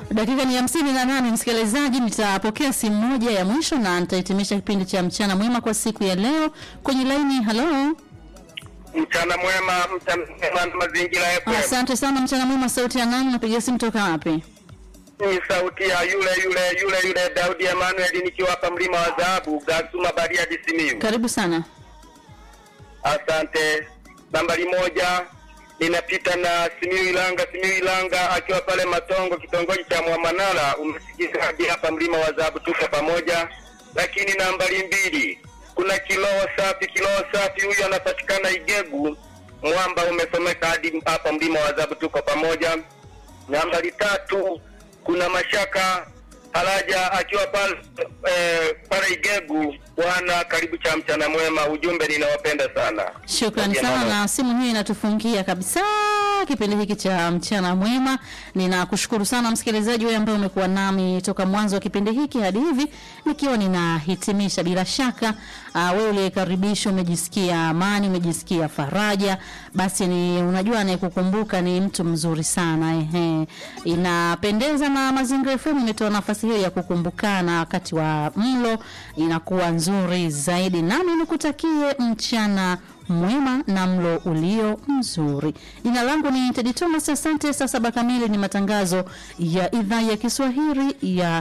Dakika ni hamsini na nane msikilizaji, nitapokea simu moja ya mwisho na nitahitimisha kipindi cha mchana mwema kwa siku ya leo. Kwenye laini, halo. Mchana mwema, mchana mwema na mazingira FM. Asante sana, mchana mwema. Sauti ya nani? Napiga simu toka wapi? Ni sauti ya yule yule yule yule Daudi Emmanuel nikiwa hapa mlima wa dhahabu Gasuma Bariadi Simiyu. Karibu sana. Asante. Nambari moja ninapita na Simiyu Ilanga, Simiyu Ilanga akiwa pale Matongo, kitongoji cha Mwamanala. Umesikia hadi hapa mlima wa dhahabu, tuko pamoja. Lakini nambari mbili kuna Kiloho Safi, Kiloho Safi huyu anapatikana Igegu, mwamba umesomeka hadi hapa mlima wa dhahabu, tuko pamoja. Nambari tatu kuna Mashaka Halaja akiwa pale eh, pale Igegu. Bwana, karibu cha mchana mwema. Ujumbe, ninawapenda sana. Shukrani Pamoja sana, na- na simu hiyo inatufungia kabisa kipindi hiki cha mchana mwema. Ninakushukuru sana msikilizaji wewe ambaye umekuwa nami toka mwanzo wa kipindi hiki hadi hivi nikiwa ninahitimisha. Bila shaka uh, wewe uliyekaribishwa umejisikia amani, umejisikia faraja, basi ni unajua anayekukumbuka ni mtu mzuri sana ehe. Inapendeza na Mazingira FM imetoa nafasi hiyo ya kukumbukana wakati wa mlo, inakuwa nzuri zaidi. Nami nikutakie mchana mwema na mlo ulio mzuri. Jina langu ni Tedi Thomas, asante. Saa saba kamili ni matangazo ya idhaa ya Kiswahili ya